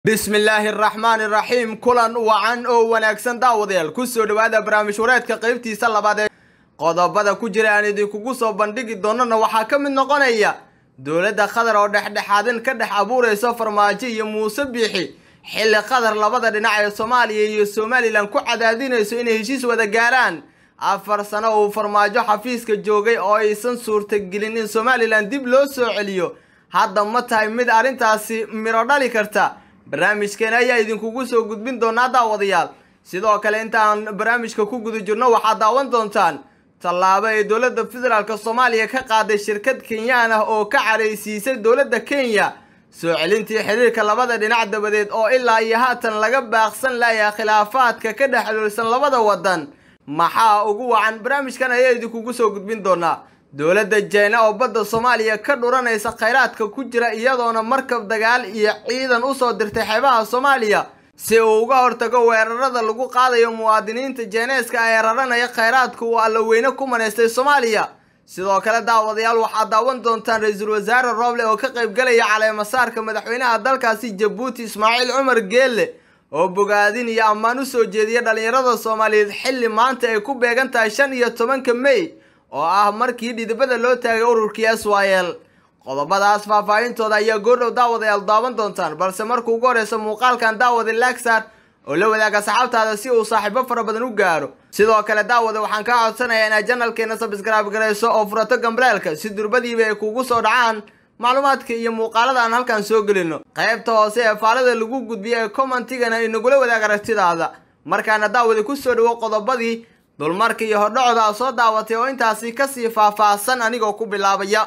bismillaahi araxmaani iraxiim kulan wacan oo wanaagsan daawadayaal kusoo dhowaada barnaamij wareedka qaybtiisa labaad ee qodobada ku jira aan idinkugu soo bandhigi doonana waxaa ka mid noqonaya dowladda qatar oo dhexdhexaadin ka dhex abuuraysa farmaajo iyo muuse biixi xilli qatar labada dhinac ee soomaaliya iyo somalilan ku cadaadinayso inay heshiis wada gaaraan afar sano uu farmaajo xafiiska joogay oo aysan suurtagelin in somalilan dib loo soo celiyo hadda ma tahay mid arrintaasi midho dhali karta barnaamijkeena ayaa idinkugu soo gudbin doonaa daawadayaal sidoo kale intaan barnaamijka ku guda jirno waxaad daawan doontaan tallaabo ay dowladda federaalk soomaaliya ka qaaday shirkad kenyaan ah oo ka caraysiisay dowladda kenya soo celintii xiriirka labada dhinac dabadeed oo ilaa iyo haatan laga baaqsan layaa khilaafaadka ka dhex xuluulsan labada waddan maxaa ugu wacan barnaamijkan ayaa idinkugu soo gudbin doonaa dowladda jina oo badda soomaaliya ka dhuranaysa khayraadka ku jira iyadoona markab dagaal iyo ciidan usoo dirtay xeebaha soomaaliya si uu uga hortago weerarada lagu qaadayo muwaadiniinta jeeneeska ee raranaya khayraadka uu allaweyne ku manaystay soomaaliya sidoo kale daawadayaal waxaad daawan doontaan ra-iisul wasaare rooble oo ka qaybgalaya caleemasaarka madaxweynaha dalkaasi jabuuti ismaaciil cumar geelle oo bogaadin iyo ammaan usoo jeediya dhallinyarada soomaaliyeed xilli maanta ay ku beegan tahay shan iyo tobanka mey oo ah markii dhidibada loo taagay ururkii s y l qodobadaas faahfaahintooda ayaa goordhow daawadayaal daawan doontaan balse markuu ugu horeysa muuqaalkan daawada lagsar oo la wadaaga saxaabtaada si uu saaxiibo fara badan u gaaro sidoo kale daawada waxaan kaa codsanayaa inaad janalkeena sabskraib garayso oo furato gambaleelka si durbadiiba ay kugu soo dhacaan macluumaadka iyo muuqaalada aan halkan soo gelino qaybta hoose ee faalada lagu gudbiyo ee commentigana inagula wadaag aragtidaada markaana daawada kusoo dhawo qodobadii dulmarka iyo hordhacooda a soo daawatay oo intaasi kasii faahfaahsan anigoo ku bilaabaya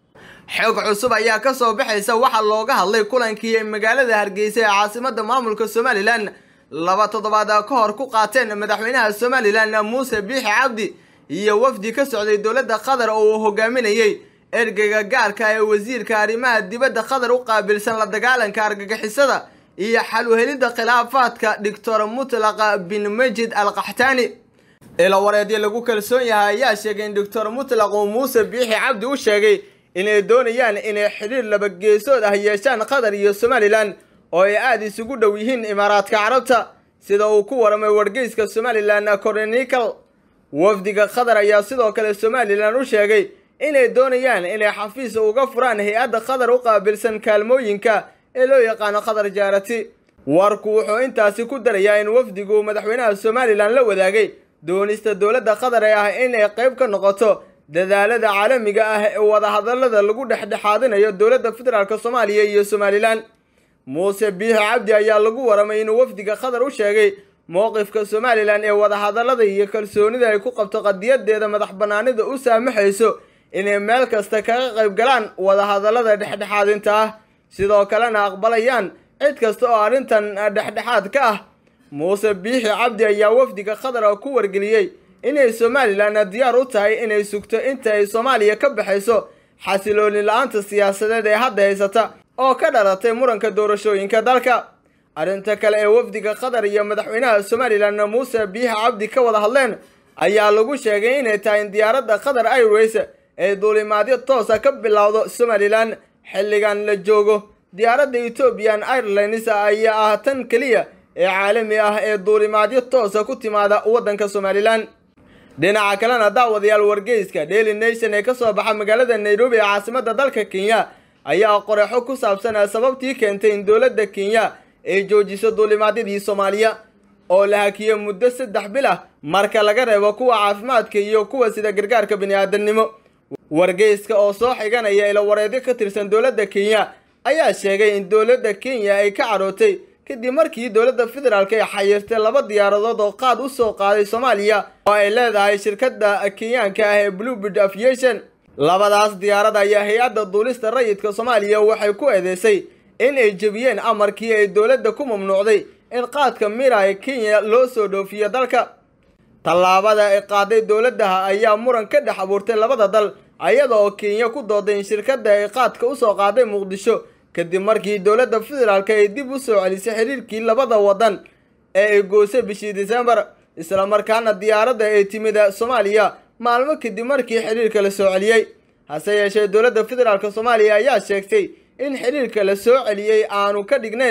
xog cusub ayaa kasoo baxaysa waxaa looga hadlay kulankii ay magaalada hargeysa ee caasimada maamulka somalilan laba toddobaad ka hor ku qaateen madaxweynaha somalilan muuse biixi cabdi iyo wafdi ka socday dowladda qatar oo uu hogaaminayey ergeyga gaarka ee wasiirka arrimaha dibadda qatar u qaabilsan la dagaalanka argagixisada iyo xal uhelidda khilaafaadka doctor mutlaqa bin majid al qaxtaani ila wareedyo lagu kalsoon yahay ayaa sheegay in doctor mutlaq uu muuse biixi cabdi u sheegay inay doonayaan inay xidhiir labageesood ah yeeshaan qatar iyo somalilan oo ay aada isugu dhow yihiin imaaraadka carabta sida uu ku waramay wargeyska somalilan coronical wafdiga qatar ayaa sidoo kale somalilan u sheegay inay doonayaan inay xafiis uga furaan hay-adda qatar u qaabilsan kaalmooyinka ee loo yaqaano qatar jaarati warku wuxuu intaasi ku darayaa in wafdigu madaxweynaha somalilan la wadaagay doonista dowladda qatar ee ah in ay qayb ka noqoto dadaalada caalamiga ah ee wadahadalada lagu dhexdhexaadinayo dowladda federaalk soomaaliya iyo somalilan muuse biixi cabdi ayaa lagu waramay inuu wafdiga qatar u sheegay mowqifka somalilan ee wadahadalada iyo kalsoonida ay ku qabto qadiyadeeda madax banaanida u saamaxayso inay meel kasta kaga qayb galaan wadahadalada dhexdhexaadinta ah sidoo kalena aqbalayaan cid kasta oo arrintan dhexdhexaad ka ah muuse biixi cabdi ayaa wafdiga qatar ku wargeliyey inay somalilan diyaar u tahay inay sugto inta ay soomaaliya ka baxayso xasilooni la-aanta siyaasadeed ee hadda haysata oo ka dhalatay muranka doorashooyinka dalka arrinta kale ee wafdiga qatar iyo madaxweynaha somalilan muuse biixi cabdi ka wada hadleen ayaa lagu sheegay inay tahay in diyaaradda qatar airways ay duulimaadyo toosa ka bilowdo somalilan xilligan la joogo diyaaradda ethoobian airlines ayaa ah tan keliya ee caalami ah ee duulimaadyo toosa ku timaada waddanka somalilan dhinaca kalena daawadayaal wargeyska daily nation ee kasoo baxa magaalada nairobi ee caasimada dalka kenya ayaa qoreexo ku saabsan sababtii keentay in dowladda kenya ay joojiso duulimaadyadii soomaaliya oo la hakiyo muddo saddex bil ah marka laga reebo kuwa caafimaadka iyo kuwa sida gargaarka bini-aadamnimo wargeyska oo soo xiganaya ilo wareedyo ka tirsan dowladda kenya ayaa sheegay in dowladda kenya ay ka carootay kadib markii dowladda federaalk ay xayirtay laba diyaaradood oo qaad u soo qaaday soomaaliya oo ay leedahay shirkadda kenyaanka ah ee bluebird aviation labadaas diyaarad ayaa hay-adda duulista rayidka soomaaliya waxay ku eedeysay in ay jebiyeen amarkii ay dowladda ku mamnuucday in qaadka mira ee kenya loo soo dhoofiyo dalka tallaabada ay qaaday dowladdaha ayaa muran ka dhex abuurtay labada dal ayada oo kenya ku dooday in shirkadda ay qaadka usoo qaaday muqdisho kadib markii dowladda federaalk ay dib u soo celisay xiriirkii labada waddan ee ay goosay bishii disembar islamarkaana diyaaradda ay timid soomaaliya maalmo kadib markii xiriirka la soo celiyey hase yeeshee dowladda federaalk soomaaliya ayaa sheegtay in xiriirka la soo celiyey aanu ka dhignayn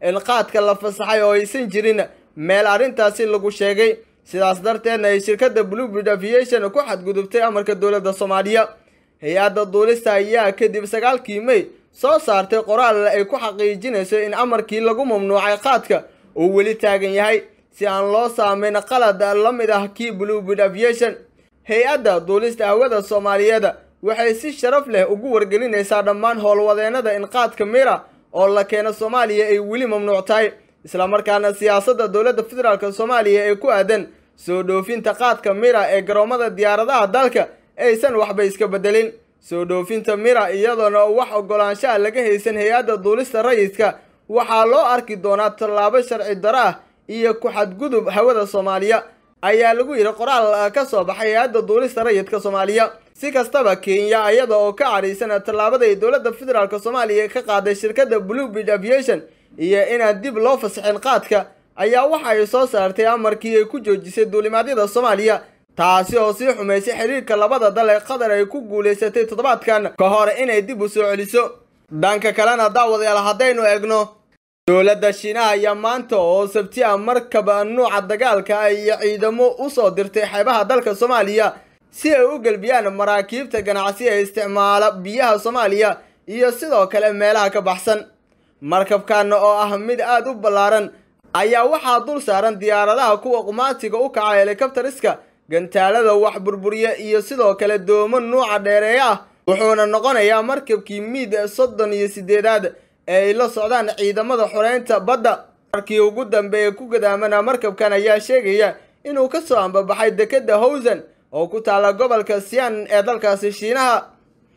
in qaadka la fasaxay oo aysan jirin meel arrintaasi lagu sheegay sidaas darteedna ay shirkadda bluebird aviation ku xadgudubtay amarka dowladda soomaaliya hay-adda duulista ayaa kadib sagaalkii may soo saartay qoraal ay ku xaqiijinayso in amarkii lagu mamnuucay qaadka uu weli taagan yahay si aan loo saameyn qalad la mid ah kii bluebird aviation hay-adda duulista hawada soomaaliyeed waxay si sharaf leh ugu wargelinaysaa dhammaan howlwadeennada in qaadka mira oo la keeno soomaaliya ay weli mamnuuc tahay islamarkaana siyaasadda dowladda federaalk soomaaliya ee ku aadan soo dhoofinta qaadka mira ee garoomada diyaaradaha dalka aysan waxba iska bedelin soo dhoofinta mira iyadoona wax ogolaanshaha laga haysan hay-adda duulista rayidka waxaa loo arki doonaa tallaabo sharci daro ah iyo ku-xadgudub hawada soomaaliya ayaa lagu yidhi qoraal ka soo baxay hay-adda duulista rayidka soomaaliya si kastaba kenya iyada oo ka cadhaysan tallaabada ay dowladda federaalk soomaaliya ka qaaday shirkadda bluebird aviation iyo inaan dib loo fasaxin qaadka ayaa waxa ay soo saartay amarkii ay ku joojisay duulimaadyada soomaaliya taasi oo sii xumaysay xiriirka labada dal ee qatar ay ku guulaysatay toddobaadkan ka hor inay dib u soo celiso dhanka kalena daawadayaal haddaynu eegno dowladda shiinaha ayaa maanta oo sabti ah markaba nuuca dagaalka ah iyo ciidamo u soo dirtay xeebaha dalka soomaaliya si ay u gelbiyaan maraakiibta ganacsi ee isticmaala biyaha soomaaliya iyo sidoo kale meelaha ka baxsan markabkaana oo ah mid aada u ballaaran ayaa waxaa dul saaran diyaaradaha kuwa qumaatiga u kaca helikabtariska gantaalada wax burburiya iyo sidoo kale doomo nuuca dheereeye ah wuxuuna noqonayaa markabkii miid soddon iyo siddeedaad ee ay la socdaan ciidamada xoreynta badda markii ugu dambeeya ku gadaamana markabkan ayaa sheegaya inuu ka soo ambabaxay dekedda howsan oo ku taalla gobolka sian ee dalkaasi shiinaha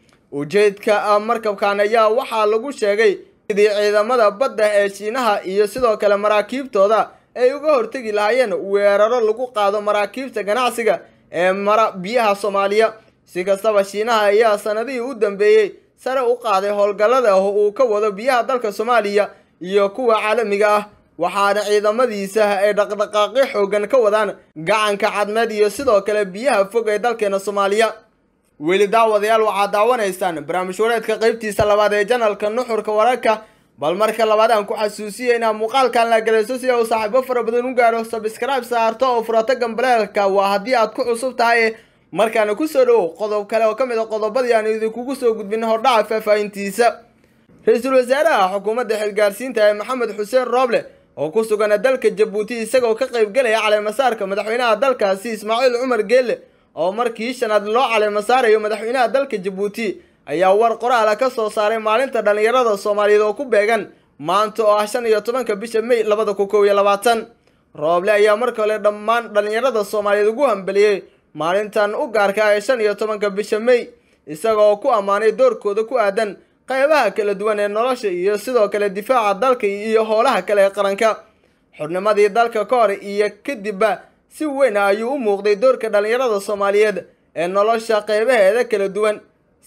ujeedka markabkan ayaa waxaa lagu sheegay sidii ciidamada badda ee shiinaha iyo sidoo kale maraakiibtooda ay uga hortegi lahaayeen weeraro lagu qaado maraakiibta ganacsiga ee mara biyaha soomaaliya si kastaba shiinaha ayaa sanadihii u dambeeyey sare u qaaday howlgallada ah uu ka wado biyaha dalka soomaaliya iyo kuwa caalamiga ah waxaana ciidamadiisa ay dhaqdhaqaaqyo xoogan ka wadaan gacanka cadmeed iyo sidoo kale biyaha fog ee dalkeena soomaaliya weli daawadayaal waxaad daawanaysaan barnaamij wareedka qaybtiisa labaad ee janalka nuxurka wararka bal marka labaad aan ku xasuusiya inaad muuqaalkan la galayso si uu saaxiibo fara badan u gaaro sabscribe saarto oo furato gambaleelka waa haddii aad ku cusub tahay markaana kusoo dhowow qodob kale oo ka mid a qodobadii aan idinkugu soo gudbin hordhaca faahfaahintiisa ra-iisul wasaaraha xukuumadda xilgaarsiinta ee maxamed xuseen rooble oo ku sugan dalka jabuuti isagoo ka qaybgelaya caleemasaarka madaxweynaha dalkaasi ismaaciil cumar geelle oo markii shanaad loo caleemasaarayo madaxweynaha dalka jabuuti ayaa war qoraala ka soo saaray maalinta dhallinyarada soomaaliyeed oo ku beegan maanta oo ah shan iyo tobanka bisha may labada kun kow iyo labaatan rooble ayaa mar kale dhammaan dhallinyarada soomaaliyeed ugu hambeliyey maalintan u gaarka ee shan iyo tobanka bisha may isagoo ku ammaanay doorkooda ku aadan qaybaha kala duwan ee nolosha iyo sidoo kale difaaca dalka iyo howlaha kale ee qaranka xubnimadii dalka ka hor iyo kadibba si weyn ayuu u muuqday doorka dhallinyarada soomaaliyeed ee nolosha qaybaheeda kala duwan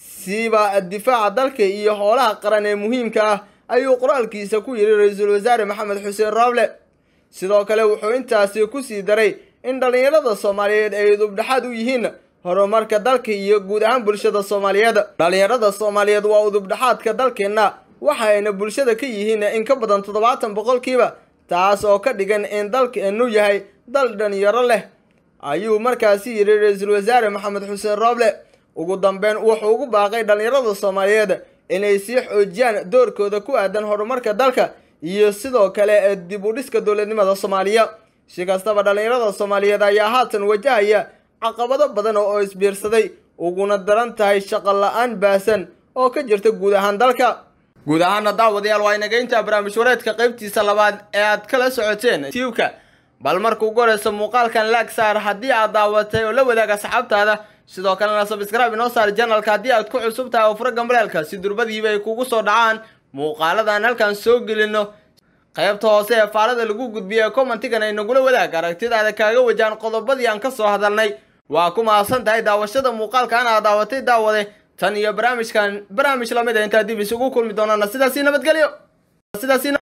siiba difaaca dalka iyo howlaha qaran ee muhiimka ah ayuu qoraalkiisa ku yidhi ra-iisul wasaare maxamed xuseen rooble sidoo kale wuxuu intaasi ku sii daray in dhallinyarada soomaaliyeed ay udubdhexaad u yihiin horumarka dalka iyo guud ahaan bulshada soomaaliyeed dhallinyarada soomaaliyeed waa udubdhexaadka dalkeenna waxa ayna bulshada ka yihiin in ka badan toddobaatan boqolkiiba taas oo ka dhigan in dalkeennu yahay dal dhalinyaro leh ayuu markaasi yidhi ra-iisul wasaare maxamed xuseen rooble ugu dambeyn wuxuu ugu baaqay dhallinyarada soomaaliyeed inay sii xoojiyaan doorkooda ku aadan horumarka dalka iyo sidoo kale dib u dhiska dowladnimada soomaaliya si kastaba dhallinyarada soomaaliyeed ayaa haatan wajahaya caqabado badan oo isbiirsaday uguna daran tahay shaqo la-aan baasan oo ka jirta guud ahaan dalka guud ahaana daawadayaal waa inaga intaa barnaamij wareedka qaybtiisa labaad ee aad kala socoteen tiibka bal marka ugu horeysa muuqaalkan laag saar haddii aad daawatay oo la wadaaga asxaabtaada sidoo kalena sabscribe inoo saar janalka haddii aad ku cusub tahay oo fura gambaleelka si durbadiiba ay kugu soo dhacaan muuqaaladan halkan soo gelino qaybta hoose ee faalada lagu gudbiya ee commentigan ay nagula wadaag aragtidaada kaaga wajaan qodobadii aan ka soo hadalnay waa ku mahadsan tahay daawashada muuqaalkan aad daawatay daawade tan iyo barnaamijkan barnaamij lamid a intaa dib isugu kulmi doonana sidaasi nabadgelyo sidaasi